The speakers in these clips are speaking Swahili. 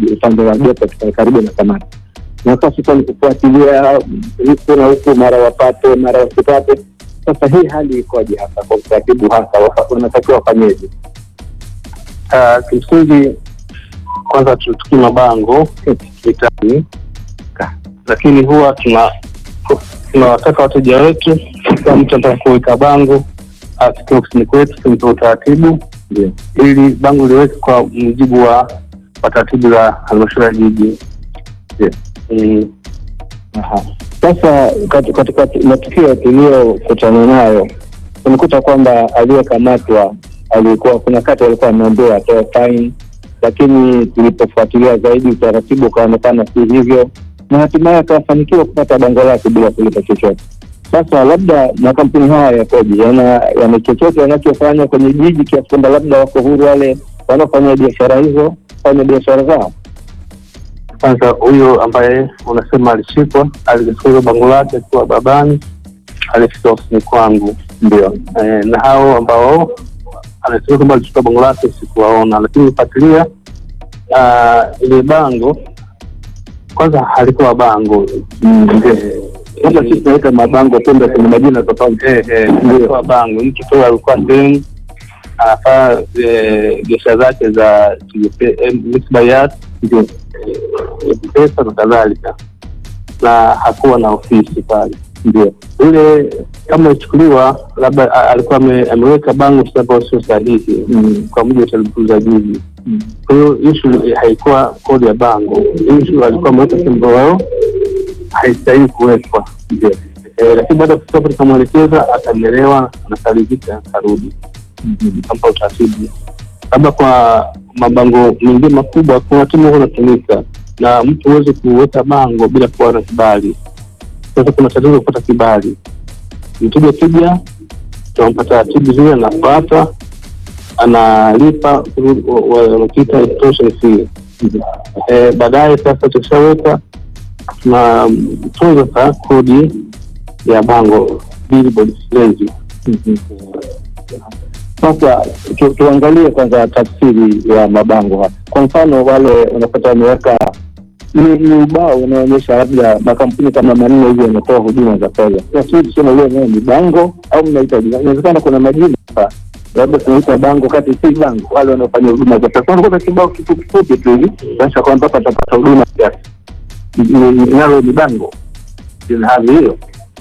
jiji upande wa geto karibu na kamati na sasa ni kufuatilia huku na huku, mara wapate mara wasipate. Sasa hii hali ikoje hasa kwa utaratibu hasa wanatakiwa wafanyeje? Uh, kimsingi kwanza tutukii mabango mitaani, lakini huwa tuna tunawataka wateja wetu, kila mtu anataka kuweka bango afike ofisini kwetu, tumpe utaratibu ili bango liweke kwa mujibu wa wa taratibu za halmashauri ya jiji. Mm. Sasa kat- katika matukio tuliyokutana nayo tumekuta kwamba aliyekamatwa alikuwa kuna kati alikuwa ameambiwa atoe faini, lakini tulipofuatilia zaidi utaratibu ukaonekana si hivyo, na hatimaye akafanikiwa kupata bango lake bila kulipa chochote. Sasa labda makampuni haya yakoje? Yana yana chochote wanachofanya kwenye jiji kiasi kwamba labda wako huru wale wanaofanya biashara hizo fanya biashara zao? Kwanza huyo ambaye unasema alishikwa, alichukua hilo bango lake akiwa babani, alifika ofisini kwangu, Ndio. eh, na hao ambao anasema kwamba alichukua bango lake sikuwaona, lakini nifuatilia ah, ile bango kwanza halikuwa bango Eh, Kama sisi tunaweka mabango kumbe kuna majina tofauti. eh, eh, halikuwa bango. Mtu tu alikuwa sehemu anafanya eh, biashara zake za eh, mixed buyers, Ndio. eh, pesa na kadhalika, na hakuwa na ofisi pale. Ndio. Yule kama ichukuliwa labda a- alikuwa ame- ameweka bango ambayo sio sahihi Mm. kwa mujibu wa taratibu za jiji. Mm. Kwa hiyo ishu haikuwa kodi ya bango, ishu alikuwa ameweka sehemu ambayo haistahili kuwekwa. Ndio. Eh, lakini baada ya kufika pale nikamwelekeza, akanielewa, akaridhika, akarudi kampa utaratibu. Labda kwa mabango mengine makubwa, kuna timu huwa inatumika na mtu huwezi kuweka bango bila kuwa na kibali. Sasa kuna tatizo kupata kibali. Mteja kija, tunampa taratibu zile, anafuata, analipa wanakiita installation fee. Eh, baadaye sasa tukishaweka tunatunza sasa kodi ya bango billboard levy. Sasa tu, tuangalie kwanza tafsiri ya mabango haya. Kwa mfano wale unapata wameweka ni, ni ubao unaonyesha labda makampuni kama manne hivi yanatoa huduma za fedha. Sasa tuseme leo nayo ni bango au mnaita jina? Inawezekana kuna majina hapa, labda tunaita bango kati si bango, wale wanaofanya huduma za pesa wanakuta kibao kifupi kifupi tu hivi, kuonyesha kwamba hapa atapata huduma kiasi, Ni- ni- nalo ni bango, ina hali hiyo.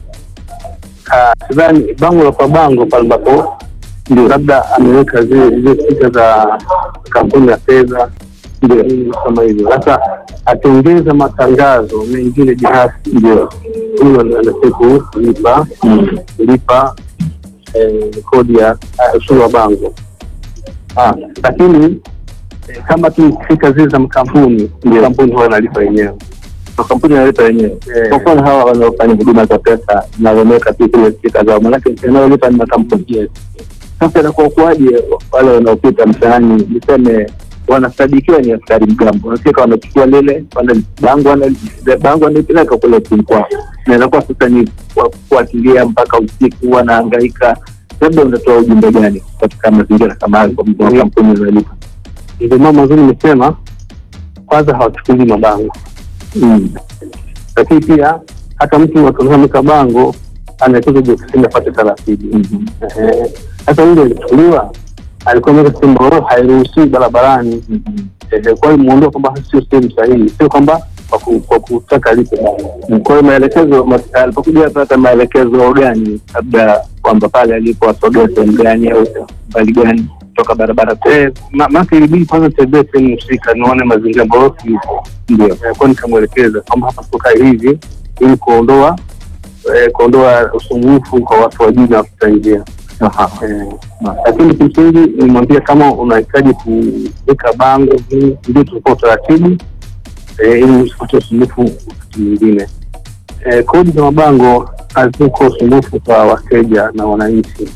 Ah, sidhani bango la kwa bango pale ambapo ndio labda ameweka zile zile picha za kampuni ya fedha ndio nini kama hivyo. Sasa atengeza matangazo mengine binafsi, ndio huyo anastahili kulipa kulipa eh, kodi ya ah, ushuru wa bango. Ah, lakini eh, kama tukifika zile za makampuni, kampuni huwa analipa yenyewe. makampuni yanalipa wenyewe. Eh. Kwa mfano hawa wanaofanya huduma za pesa na wameweka tu zile stika zao, manake yanayolipa ni makampuni. Yes. Sasa inakuwa kuwaje wale wanaopita mtaani, niseme wanasadikiwa ni askari mgambo, wanafika wanachukua lile wana- bango wana- bango wanalipeleka kule ofisini kwao, na inakuwa sasa ni kwa- kufuatilia mpaka usiku, wanahangaika. Labda unatoa ujumbe gani katika mazingira kama hayo kwa makampuni yanayolipa? Ndio mambo mazuri nimesema, kwanza hawachukuli mabango Mm. lakini pia hata mtu akinamika bango anaekuza je ofisini apate taratibu. Mhm. Ehe. Sasa yule alichukuliwa alikuwa ameweka sehemu ambayo hairuhusiwi barabarani. Mhm. Ehe, Kwa hiyo muondoa kwamba sio sehemu sahihi, sio kwamba kwa ku- kwa kutaka alipe bango. Kwa hiyo maelekezo mas- alipokuja apata maelekezo gani, labda kwamba pale alipo asogee sehemu gani au mbali gani kutoka barabara kuu? Eh, ma- maana ilibidi kwanza tembee sehemu husika nione mazingira ambayo yupo. Ndio. Eh, kwa nikamwelekeza kwamba hapa tukae hivi ili kuondoa eh, kuondoa usumbufu kwa watu wa jiji na wapita njia. Aha. Eh, lakini kimsingi nimwambia kama unahitaji kuweka bango hii, ndio tulikuwa utaratibu eh, ili usipate usumbufu wakati mwingine. Eh, kodi za mabango haziko usumbufu kwa wateja na wananchi,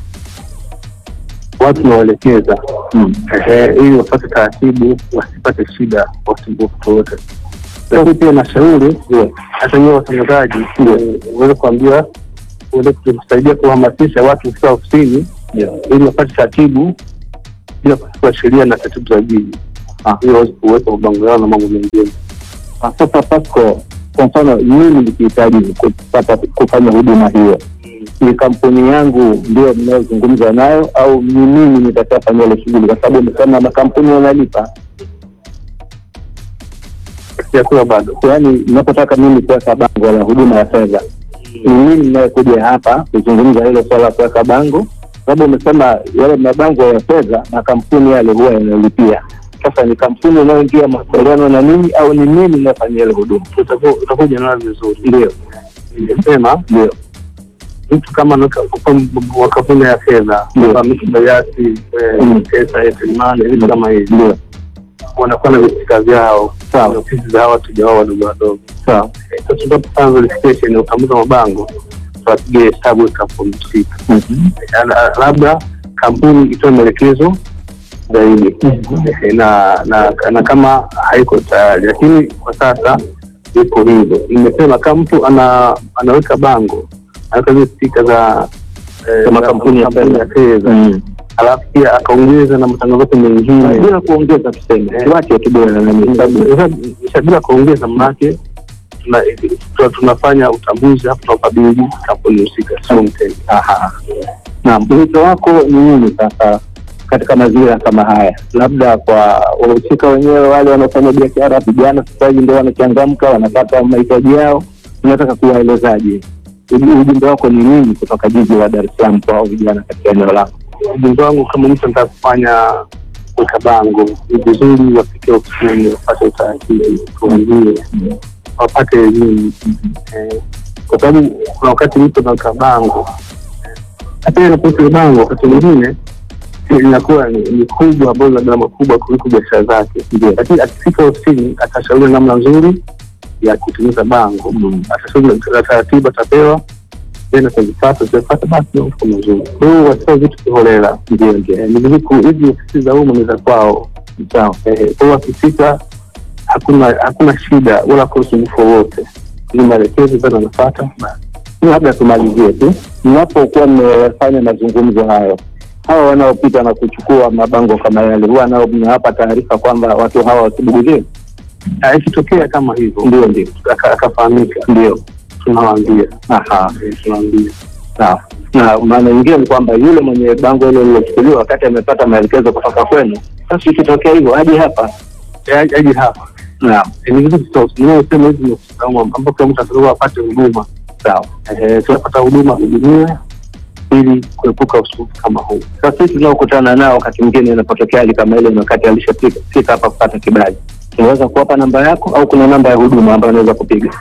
watu nawaelekeza Mm. eh, ili wapate taratibu, wasipate shida, wasumbufu wowote. Lakini pia nashauri hata nyewe watangazaji eh, uweze kuambia uweze kusaidia kuhamasisha watu kufika ofisini Ndio. ili wapate taratibu bila kuchukua sheria na taratibu za jiji. Ah. ili waweze kuweka mabango yao na mambo mengine. Ah, Sasa Pasco, kwa mfano mimi nikihitaji kupata kufanya huduma hiyo, ni kampuni yangu ndio mnayozungumza nayo au ni mimi nitakayefanya ile shughuli? Kwa sababu umesema makampuni yanalipa, Sijakuwa bado yaani ninapotaka mimi kuweka bango la huduma ya fedha, ni mimi ninayekuja hapa kuzungumza hilo swala la kuweka bango, sababu umesema yale mabango ya fedha makampuni yale huwa yanalipia. Sasa ni kampuni inayoingia makubaliano na mimi au ni mimi ninayefanya ile huduma? utaku- utakuja nalo vizuri. Ndio, Nimesema ndio, mtu kama anaweka- kwa kampuni ya fedha Ndio. kama mtu Bayasi, Mm. pesa Airtel Money, vitu kama hivi ndio, wanakuwa na visika vyao Sawa. na ofisi za hawa wateja wao wadogo wadogo. sawa. Sasa tunapoanza verification ya utambuzi wa mabango, tunapiga hesabu ya kampuni husika, Mhm. Na- labda kampuni itoe maelekezo zaidi Eh, na, na na kama haiko tayari, lakini kwa sasa iko hivyo. Nimesema kama mtu ana, anaweka bango anaweka zile stika za eh, Za makampuni ya makampuni fedha. fedha Mm. alafu pia akaongeza na matangazo yote mengine bila kuongeza tuseme Eh. tuache kidogo na nani sababu Sasa bila kuongeza manake tuna, tuna, tunafanya utambuzi hapo tunakabidhi kampuni husika sio mteja. aha naam wito wako ni nini sasa katika mazingira kama haya labda kwa wahusika wenyewe wale wanaofanya biashara vijana sasa hivi ndio wanachangamka wanapata mahitaji yao unataka kuwaelezaje Uji- ujumbe wako ni nini kutoka jiji la dar es salaam kwa hao vijana katika eneo lako Ujumbe wangu kama mtu anataka kufanya kuweka bango, ni vizuri wafike ofisini wapate utaratibu, tuanzie wapate elimu Eh, kwa sababu kuna wakati mtu anaweka bango hata yeye anapoweka ile bango wakati mwingine inakuwa ni ni kubwa ambayo ina gharama kubwa kuliko biashara zake, Ndio. lakini akifika ofisini atashauri namna nzuri ya kutengeneza bango, atashauri na taratibu atapewa tena atazipata zitapata basi ni mfuko mzuri. Kwa hiyo wasitoe vitu kiholela, ndio ndio Eh, ni vizuri ku- hizi ofisi za umma ni za kwao. sawa Eh, Kwa hiyo wakifika hakuna hakuna shida wala hakuna usumbufu wowote, ni maelekezo tena anafata basi. labda tumalizie tu mnapokuwa mmefanya mazungumzo hayo hawa wanaopita na kuchukua mabango kama yale huwa nao mnawapa taarifa kwamba watu hawa wasibuguzie Ah, ikitokea kama hivyo ndio ndio aka- akafahamika, ndio tunawaambia aha Eh, tunawaambia sawa na maana nyingine ni kwamba yule mwenye bango hilo lilochukuliwa wakati amepata maelekezo kutoka kwenu sasa ikitokea hivyo aje hapa Eh, aje aje hapa naam Eh, ni vizuri tunaosema hizi ni ofisi za umma ambapo kila mtu atakiwa apate huduma sawa Eh, tunapata huduma hudumiwe ili kuepuka usumbufu kama huu. sasa sisi tunaokutana nao wakati mwingine inapotokea hali kama ile na wakati alishafika fika hapa kupata kibali tunaweza kuwapa namba yako au kuna namba ya huduma ambayo anaweza kupiga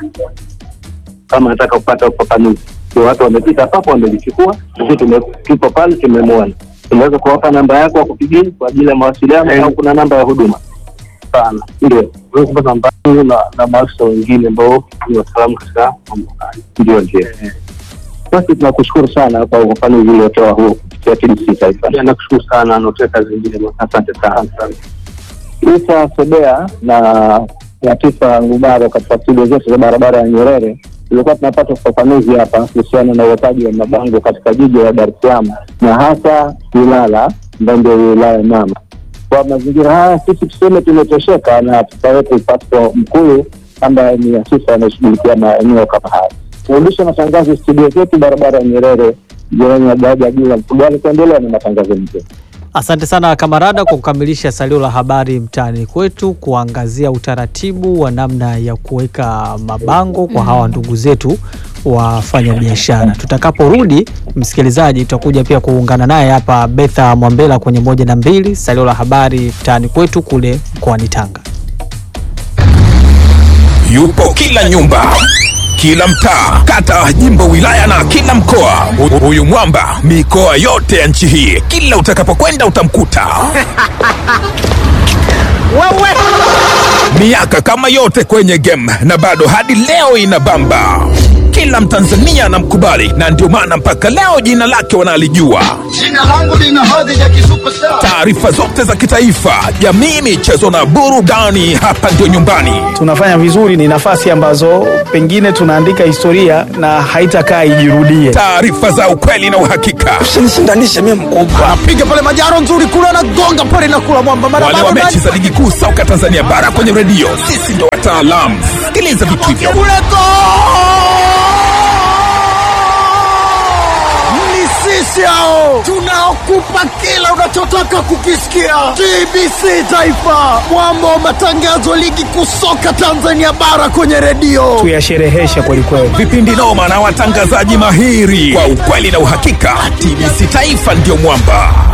kama nataka kupata ufafanuzi ndio watu wamepita papo wamelichukua sisi tume- tupo pale tumemwona tunaweza kuwapa namba yako wa kupigia kwa ajili ya mawasiliano Eh. au kuna namba ya huduma sana ndio unaweza kupata namba yangu na na maafisa wengine ambao ni wataalamu katika mambo haya. ndio ndio basi tunakushukuru sana kwa ufafanuzi uliotoa huo kupitia TBC Taifa Pia nakushukuru sana naotea kazi njema. asante sana Asante sana. Isa Sebea na Latifa Ngubaro katika studio zetu za barabara ya Nyerere tulikuwa tunapata ufafanuzi hapa kuhusiana na uwekaji wa mabango katika jiji la Dar es Salaam na hasa Ilala ambayo ndio wilaya mama. Kwa mazingira haya sisi tuseme tumetosheka na afisa wetu Pasco Mkulu ambaye ni afisa anayeshughulikia maeneo kama haya. Turudishe matangazo studio zetu barabara ya Nyerere jirani na daraja juu la Mfugale, kuendelea na matangazo mengine. Asante sana Kamarada kwa kukamilisha salio la habari mtaani kwetu, kuangazia utaratibu wa namna ya kuweka mabango kwa hawa ndugu zetu wafanya biashara. Tutakaporudi msikilizaji, tutakuja pia kuungana naye hapa Betha Mwambela kwenye moja na mbili, salio la habari mtaani kwetu kule mkoani Tanga. yupo kila nyumba kila mtaa kata jimbo wilaya na kila mkoa Hu- huyu mwamba mikoa yote ya nchi hii kila utakapokwenda utamkuta miaka kama yote kwenye game na bado hadi leo inabamba kila Mtanzania anamkubali na ndio maana mpaka leo jina lake wanalijua. Jina langu lina hadhi ya kisuperstar. Taarifa zote za kitaifa, jamii, michezo na burudani, hapa ndio nyumbani. tunafanya vizuri, ni nafasi ambazo pengine tunaandika historia na haitakaa ijirudie. Taarifa za ukweli na uhakika, Usinishindanishe mimi mkubwa. Piga pale majaro nzuri kule anagonga pale na kula mwamba mara wale wa bado mechi za ligi kuu soka Tanzania bara kwenye redio, sisi ndio wataalamu. Sikiliza vitu hivyo. kule go! Ni sisi hao tunaokupa kila unachotaka kukisikia. TBC Taifa, mwamba wa matangazo ligi kuu soka Tanzania bara kwenye redio. Tuyashereheshe kwelikweli. vipindi noma na watangazaji mahiri kwa ukweli na uhakika. TBC Taifa ndio mwamba.